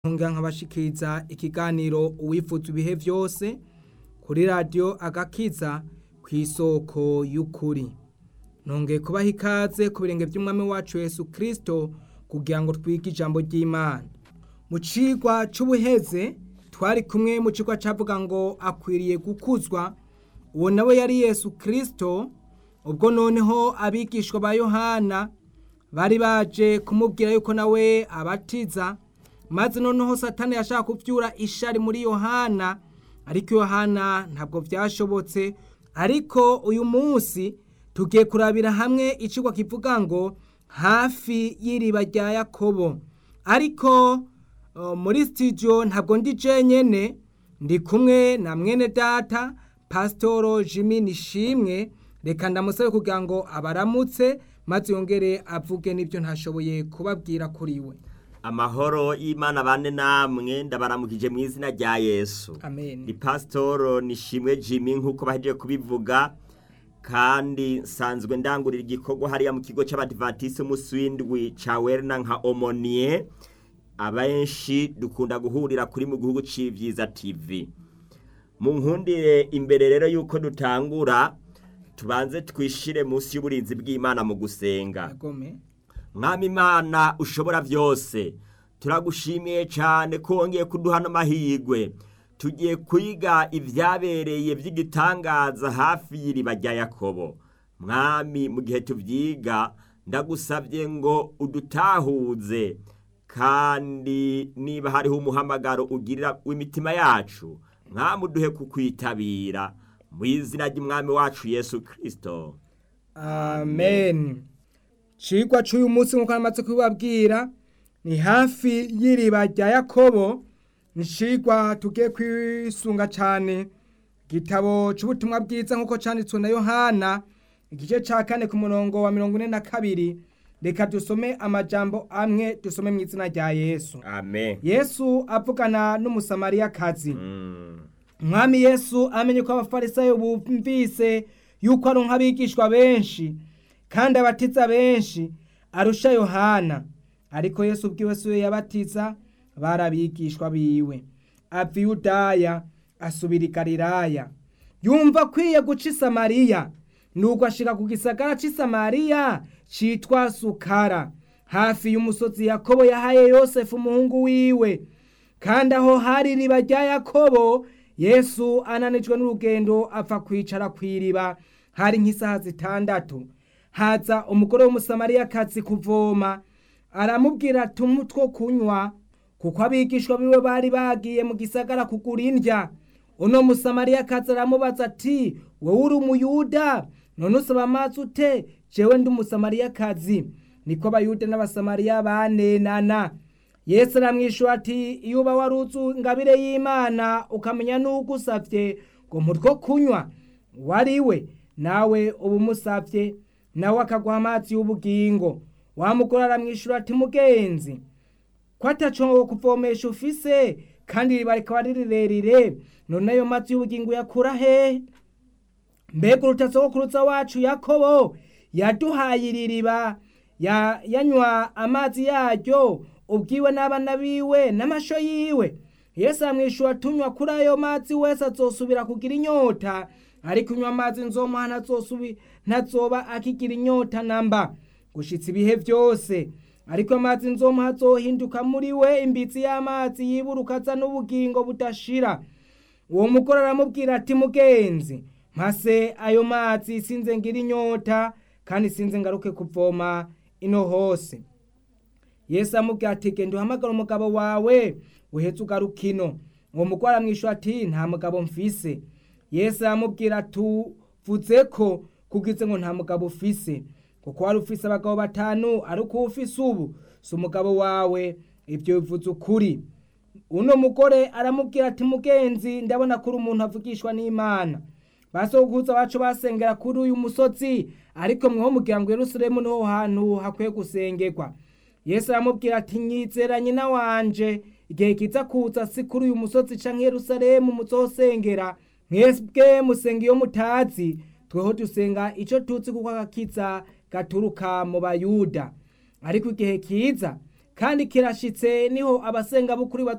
ntunga nkabashikiriza ikiganiro uwifuza ibihe vyose kuri radiyo agakiza kw'isoko y'ukuri nongeye kubaha ikaze ku birenge vy'umwami wacu yesu kristo kugira ngo twige ijambo ry'imana mu cigwa c'ubuheze twari kumwe mu cigwa cavuga ngo akwiriye gukuzwa uwo nawe yari yesu kristo ubwo noneho abigishwa ba yohana bari baje kumubwira yuko nawe abatiza maze noneho satani yashaka kuvyura ishari muri yohana ariko yohana ntabwo vyashobotse ariko uyu munsi tugiye kurabira hamwe icigwa kivuga ngo hafi y'iriba rya yakobo ariko uh, muri studio ntabwo ndi jenyene ndi kumwe na mwene data pasitoro jimi nishimwe reka ndamusabe kugira ngo abaramutse maze yongere avuge n'ibyo ntashoboye kubabwira kuri we amahoro y'imana bane namwe ndabaramukije mu izina rya yesu amen ni pasitoro nishimwe jimmy nk'uko bahejeje kubivuga kandi nsanzwe ndangurira igikorwa hariya mu kigo cy'abadivatisi umunsi w'indwi ca werina nka omoniye abenshi dukunda guhurira kuri mu gihugu c'ivyiza tv mu nkundire imbere rero yuko dutangura tubanze twishire munsi y'uburinzi bw'imana mu gusenga agome mwami imana ushobora byose turagushimiye cyane ko wongeye kuduha n'amahirwe tugiye kwiga ibyabereye by'igitangaza hafi y'iriba rya yakobo mwami mu gihe tubyiga ndagusabye ngo udutahuze kandi niba hariho umuhamagaro ugirira w'imitima yacu mwami uduhe kukwitabira mu izina ry'umwami wacu yesu kirisito amen cigwa c'uyu munsi nk'uko namaze kubibabwira ni hafi y'iriba rya yakobo ni cigwa tugiye kwisunga cane igitabo c'ubutumwa bwiza nk'uko canditswe na yohana igice ca kane ku murongo wa mirongo ine na kabiri reka dusome amajambo amwe dusome mu izina rya yesu amen yesu avugana n'umusamariyakazi Mm. umwami yesu amenye ko abafarisayo bumvise yuko ari nk'abigishwa benshi kandi abatiza benshi arusha yohana ariko yesu ubwiwe si we yabatiza bari abigishwa biwe ava i yudaya asubira i galilaya yumva akwiye guca i samariya nuko ashika ku gisagara c'i samariya citwa sukara hafi y'umusozi yakobo yahaye yosefu umuhungu wiwe kandi aho hari iriba rya yakobo yesu ananijwe n'urugendo apfa kwicara ku iriba hari nk'isaha zitandatu haza umugore w'umusamariyakazi kuvoma aramubwira ati umpe two kunywa kuko abigishwa biwe bari bagiye mu gisagara kugura indya uno musamariyakazi aramubaza ati wowe uri umuyuda none usaba amazi ute jewe ndi umusamariyakazi niko abayuda n'abasamariya banenana yesu aramwishyura ati iyo uba waruzu ingabire y'imana ukamenya n'ugusabye ngo mutwo kunywa wari we nawe uba umusabye nawe akaguha amazi y'ubugingo wamugore aramwishyura ati mugenzi ko ataco kuvomesha ufise kandi iriba rikaba ari rirerire none ayo mazi y'ubugingo yakura hehe mbega urutasogokuruza wacu yakobo yaduhaye iri riba ya- yanywa amazi yaryo ubwiwe n'abana biwe n'amasho yiwe yesu amwishyura tunywa kuri ayo mazi wese azosubira kugira inyota ariko unywa amazi nzomuha ntazosubi ntazoba akigira inyota namba gushitsa ibihe byose ariko amazi nzomuha azohinduka muri we imbitsi y'amazi yiburuka aza n'ubugingo budashira uwo mugore aramubwira ati mugenzi mpase ayo mazi sinze ngira inyota kandi sinze ngaruke kuvoma ino hose yesu amubwira ati genda uhamagara umugabo wawe uhetse ugaruka ino uwo mugore aramwishyura ati nta mugabo mfise yesu aramubwira ati uvuze ko kugize ngo nta mugabo ufise kuko wari ufise abagabo batanu ariko uwo ufise ubu si umugabo wawe ibyo bivuze ukuri uno mugore aramubwira ati mugenzi ndabona ko uri umuntu avugishwa n'imana basokuza bacu basengera kuri uyu musozi ariko mweho mugira ngo yerusalemu niho hantu hakwiye gusengerwa yesu aramubwira ati nyizera nyina wanje igihe kiza kuza si kuri uyu musozi canke yerusalemu muzosengera mwebwe musenga iyo mutazi tweho dusenga ico tuzi kuko agakiza gaturuka mu bayuda ariko igihe kiza kandi kirashitse niho abasenga b'ukuri